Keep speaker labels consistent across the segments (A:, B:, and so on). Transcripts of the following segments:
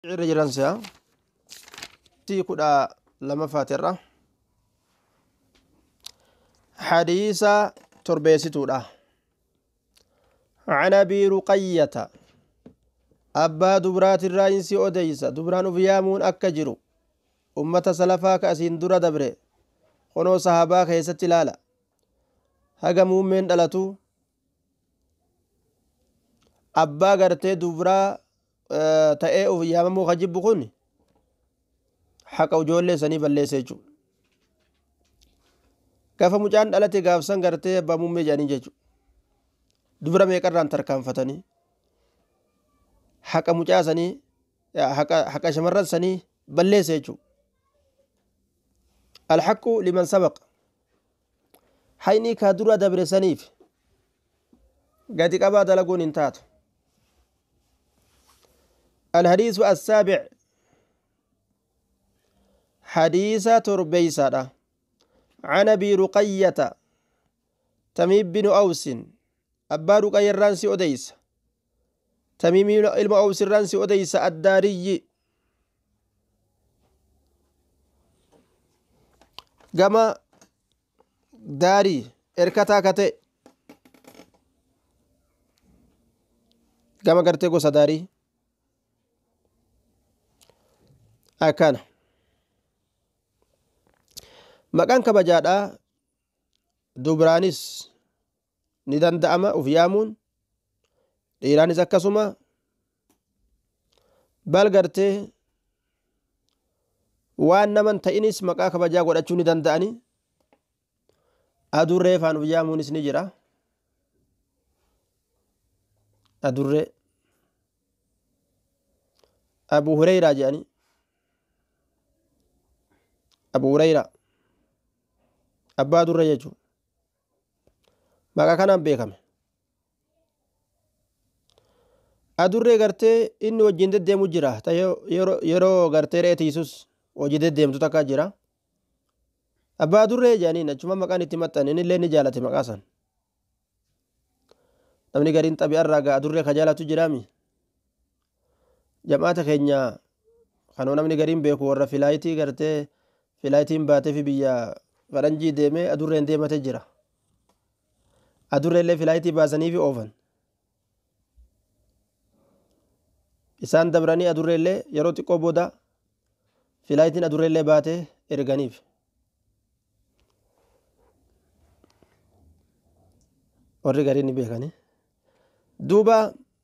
A: irra jiran si'a tii kudha lamaffaatiirra hadiisa torbeessituudha عن ابي رقية أبا دبرات الرئيس أديس دبران فيامون أكجرو أمة سلفا كأسين درا دبره خنو صحابا كيست لالا haga muummeen dhalatu abbaa gartee dubraa ta'ee uf yaamamuu ka jibbu kun haqa ijoollee sanii balleessa jechuu gafa mucaan dhalate gaafsan gartee abbaa muummee jedhanii jechuu dubra meeqarraan tarkaanfatanii haqa mucaa sanii haqa shamarran sanii balleessa jechuu alhaqu liman sabaqa hayni kaa dura dabre saniif gadi qabaa dalaguun hin taatu الحديث السابع حديث تربيسة عن أبي رقية تميم بن أوس أبا رقية الرانسي أديس تميم علم أوس الرانسي أديس الداري كما daarii erkataa ka ta'e gama gartee gosa daarii akkana maqaan kabajaadhaa dubraanis ni danda'ama uf yaamuun dhiiraanis akkasuma bal gartee waan naman ta'inis maqaa kabajaa godhachuu ni danda'anii adurree faan uf yaamuunis ni jira adurree abu hureyraa jedhani abu hureyraa abbaa adurree jechuu maqaa kanaan beekame adurree gartee inni wajjin deddeemu jira ta yeroo gartee re'ee tiisus hojii deddeemtu takka jira abbaa adurree jedhaniin achuma maqaan itti maxxan innillee ni jaalate maqaa san namni gariin xabi'arraa gaa adurree ka jaalatu jiraami jamaata keenya kanoo namni gariin beeku warra filaayitii gartee filaayitiin baatee fi biyya faranjii deemee adurreen deemate jira adurreellee filaayitii baasanii fi oofan isaan dabranii adurreellee yeroo xiqqoo booda filaayitiin adurreellee baatee erganiif warri gariin ni beekani duuba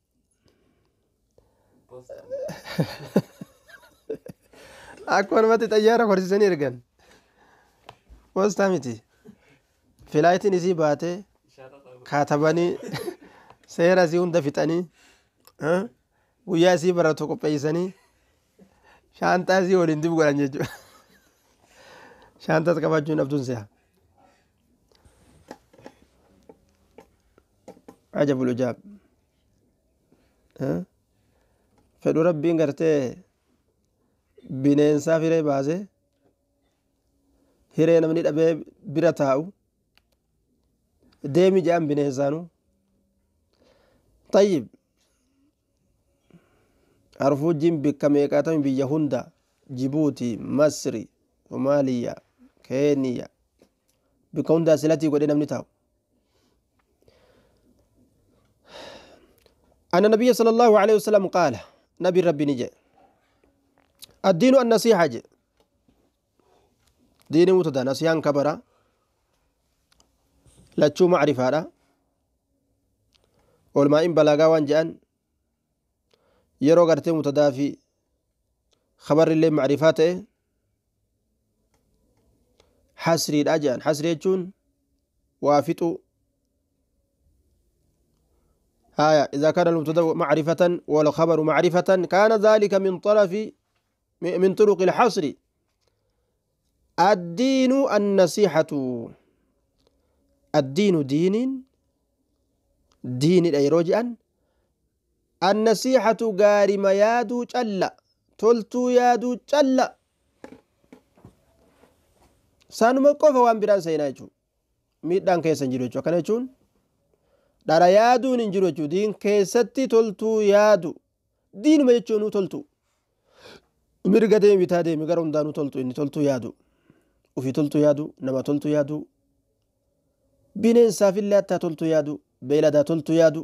A: akkuma namatti xayyaara horsiisanii ergan poostaa miti filaayitiin isii baatee kaatabanii seera isii hunda fixanii guyyaa isii baratu qopheessanii shaantaa isii waliin dib godhan jechuudha shaantas qabachuun dhabduun se'a. عجب العجاب fedhu rabbiin gartee bineensaaf hiree baase hiree namni dhabee bira taa'u deemi jedhan bineensaanu tayyib harfuujjiin bikka meeqaatami biyya hunda jibuuti masri somaaliya keeniya bikka hundaa silatii godhe namni taa'u أن النبي صلى الله عليه وسلم قال نبي ربي نجي الدين النصيحة جي دين متدا نصيحان كبرا لتشو معرفة لا والما إن بلاغا وانجان يرو غرتي متدا في خبر اللي معرفاته حسري الأجان حسري يجون وافتو آية إذا كان المبتدأ معرفة والخبر معرفة كان ذلك من طرف من طرق الحصر الدين النصيحة الدين دين دين الأيروجان النصيحة قارم يادو جل تلتو يادو جل سانما قفا وان بران سينا ميدان كيسان جيرو جو كان dhara yaaduun hin jiru jechuudha diin keessatti toltuu yaadu diinuma jechuun toltu mirga deemi bitaa deemi gara hundaanuu toltu inni toltuu yaadu ufii toltuu yaadu nama toltuu yaadu bineensaafillee hattaa toltuu yaadu beeladaa toltuu yaadu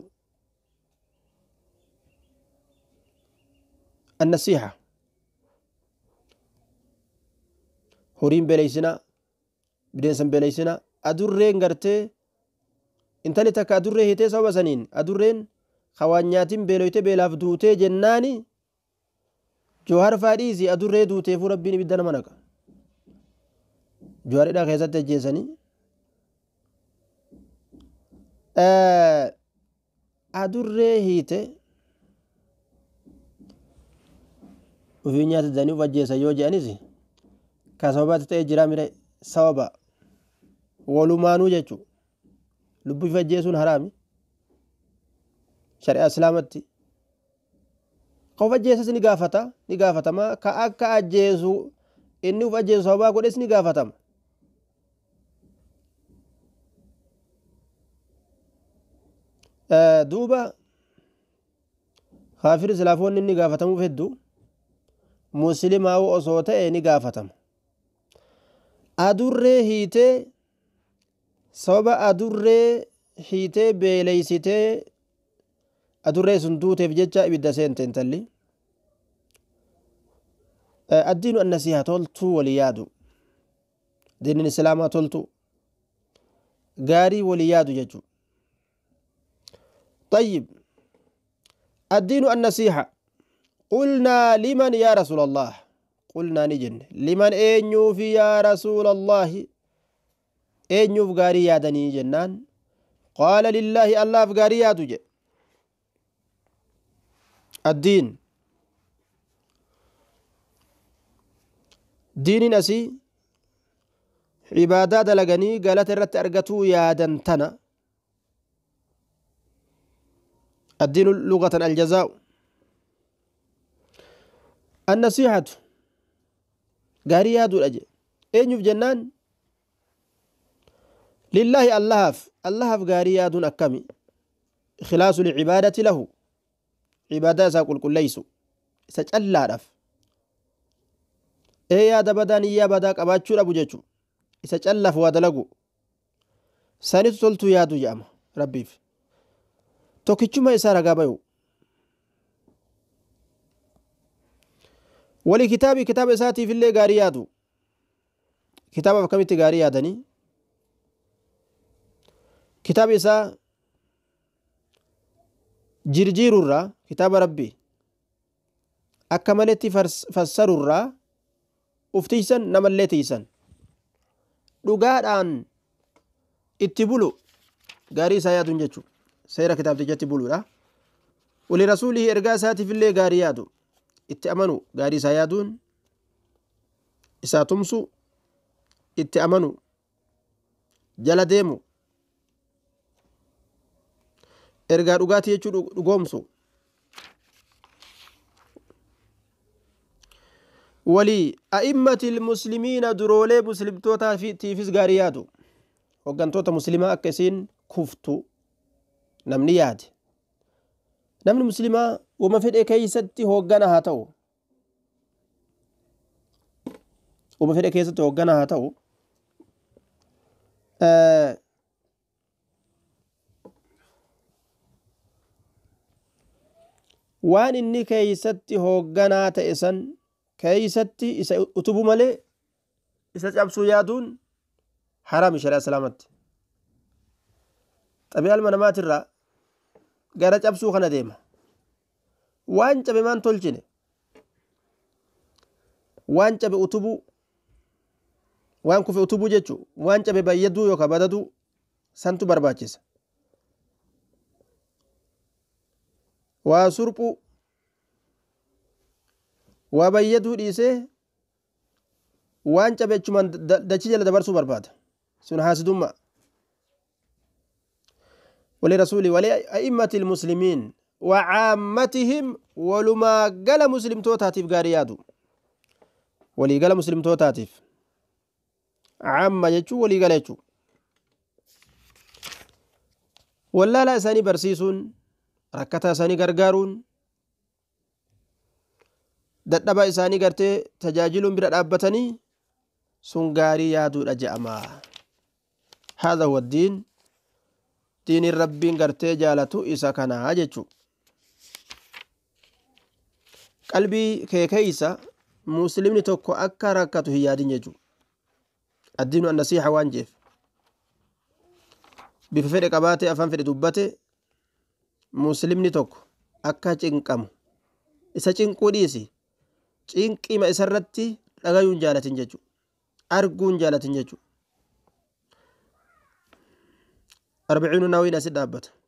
A: annasiixa horiin beeleysina bineensan beeleysina adurreen gartee intali takka adurree hitee sababa saniin adurreen kawaan nyaatin beeloyte beelaaf duutee jennaani jawhar faadhiisi adurree duuteefuu rabbiin ibidda nama naqa jawharidha keessatti ajjeesanii adurree hiite ufii nyaatitanii uf ajjeesan yoo je'anis ka sababaatti ta'e jira mire sababa walumaanuu jechu lubbuu fi ajjeesuun haraami shari'a islaamatti ka uf ajjeesas ni gaafata ni gaafatama ka akka ajjeesu inni uf ajjeesu sababaa godhes ni gaafatama duuba kaafir islaafoonni inni gaafatamuuf hedduu muslimaa'u osoo ta'e ni gaafatama adurree hiitee sababa adurree hiitee beeleysitee adurree sun duuteef jecha ibidda seente intalli addiinu annasiiha toltuu walii yaadu diinin islaamaa toltu gaarii walii yaadu jechuu طيب الدين النصيحة قلنا لمن يا رسول الله قلنا نجن لمن أين في يا رسول الله أين فقاري يادني جنان قال لله الله فقاري يادج الدين دين أسي عبادات لغني قالت الرت أرقتو يادن تنا الدين لغة الجزاء النصيحة قاري يادو الأجي أين في جنان لله اللهف اللهف قاري يادون أكمي خلاص العبادة له عبادة ساقل كل ليسو سجل رف ee yaada badaa niyyaa badaa qabaachuu dhabu jechuu isa callaaf waa dalagu sanitu toltuu yaadu jedhama rabbiif tokkichuma isaa ragaa bayu wali kitaabi kitaaba isaatiif illee gaarii yaadu kitaabaaf akkamitti gaarii yaadanii kitaaba isaa jirjiirurraa kitaaba rabbii akka maletti fassarurraa uf tiisan namallee tiisan dhugaadhaan itti bulu gaarii isaa yaaduun jechuudha seera kitaabtichatti buluudha wali rasuulii ergaa isaatiif illee gaarii yaadu itti amanu gaarii isaa yaaduun isaa tumsu itti amanu jala deemu ergaa dhugaatii jechuu dhugoomsu walii a'immati ilmuslimiina duroolee muslimtootaatiifis gaarii yaadu hoggantoota muslimaa akka isiin kuftu namni yaade namni muslimaa wama fedhe keeysatti hooggana haa ta'u wama fedhe keessatti hooggana haa ta'u waan inni keeysatti hoogganaa ta'e san keeysatti isa utubu malee isa cabsuu yaaduun haraami sharia islaamatti xabi'a ilma namaatirraa gara cabsuu kana deema waan cabe maan tolchine waan cabe utubuu waan kufe utubuu jechuu waan cabe bayyaduu yookaan badaduu santu barbaachisa waa surphuu waa bayyaduu dhiisee waan cabe achumaan dachii jala dabarsuu barbaada sun haasidummaa ولرسوله ولأئمة المسلمين وعامتهم ولما قال مسلم توتاتيف غاريادو ولي قال مسلم توتاتيف عامة يجو ولي قال يجو ولا لا ساني برسيسون ركتا ساني غرغارون dadhabaa isaanii gartee tajaajiluun bira dhaabbatanii sun gaarii yaaduudha je'ama haadha huwa diin diiniin rabbiin gartee jaalatu isa kanaa jechuu qalbii kee keeysa muslimni tokko akka rakkatu hin yaadin jechuu addiinu annasiixa waan jeef bifa fedhe qabaate afaan fedhe dubbate muslimni tokko akka cinqamu isa cinquu dhiisi cinqima isarratti dhagayuun jaalatin jechu arguun jaalatin jechu arbiciinu nawiin asi dhaabbata